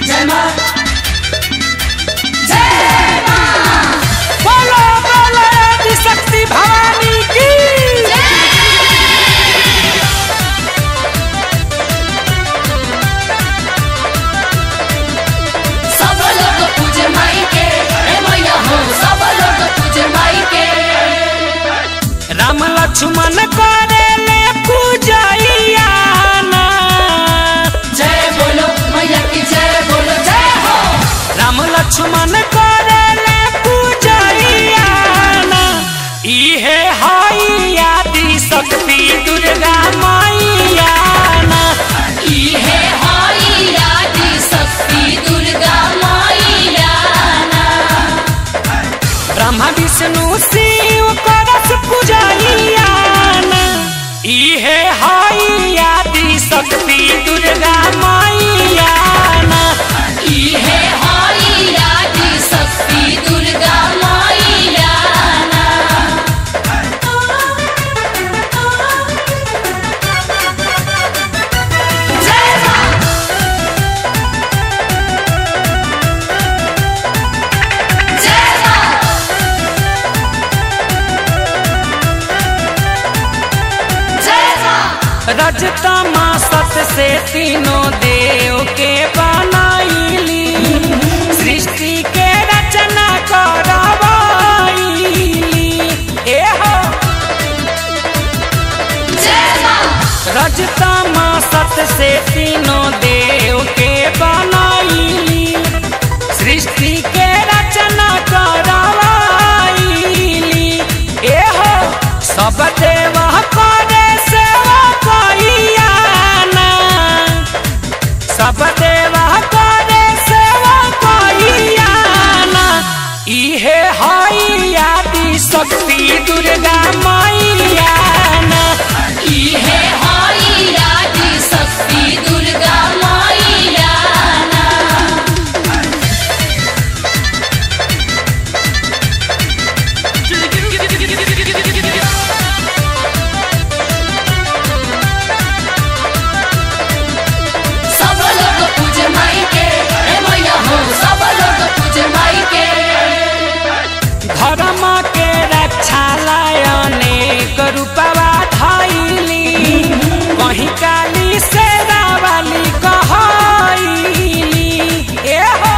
जय माँ जय माँ बोलो बोलो आदि शक्ति भवानी की सब लोग पूजे माई के हे मैया हो सब लोग पूजे माई के राम लक्ष्मण करे ले पूजैया ना जय बोलो मैया की जय बोलो जय हो राम लक्ष्मण करे ले पूजैया ना इहे हई आदि शक्ति दुर्गा मैया ना इहे हई आदि शक्ति दुर्गा मैया ना ब्रह्मा विष्णु शिव करस पूजैया ना इहे हई आदि शक्ति दुर्गा मैया ना इहे हई आदि शक्ति दुर्गा मैया ना जय माँ जय माँ जय माँ रजतमा सत से तीनों देव के बनाईली सृष्टि के रचना करवाईली ए हो जय माँ रजतमा सत से तीनों देव के बनाईली सृष्टि के रचना करवाईली ए हो सब देव करे सेवा कइयाना सब देव करे सेवा कइयाना इहे हई आदि शक्ति दुर्गा मैया ना इहे हई आदि शक्ति दुर्गा मैया ना सब लोग पूजे माई के हे मैया हो सब लोग पूजे माई के धर्म के रक्षा लाय अनेक रूपवा धैली कहीं काली से रावली कहैली ए हो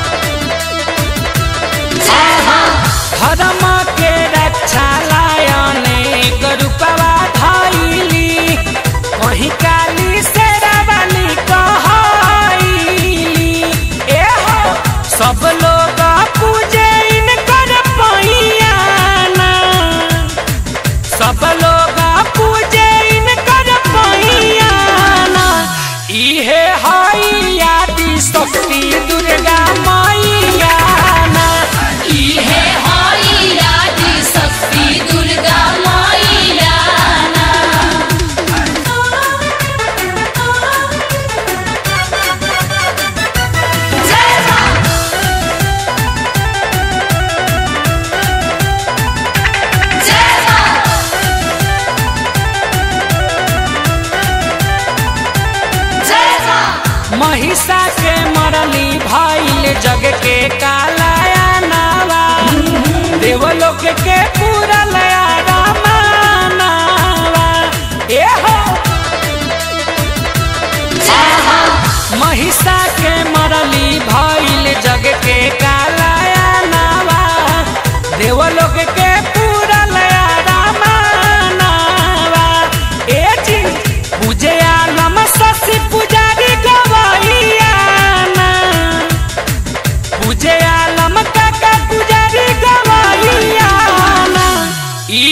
जय हो धर्म के रक्षा लाय अनेक रूपवा धैली कहीं काली से रावली कहैली ए हो सब लोग पूजे इनकर पैयाना सब लोग पूजे इनकर पैयाना इहे हई आदि शक्ति दुर्गा मैया ना इहे हई आदि शक्ति दुर्गा मैया ना जय माँ जय माँ जय माँ महिषा के मरली भइल जग के कालाया नावा देवलोक के पूरा लया रामानावा ए हो जय हो महिषा के मरली भइल जग के कालाया नावा देवलोक के पूरा लया रामानावा ए जी पूजे आलम शशि पुजारी गवैया ना पूजे आलम काका पुजारी गवैया ना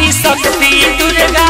शक्ति दुर्गा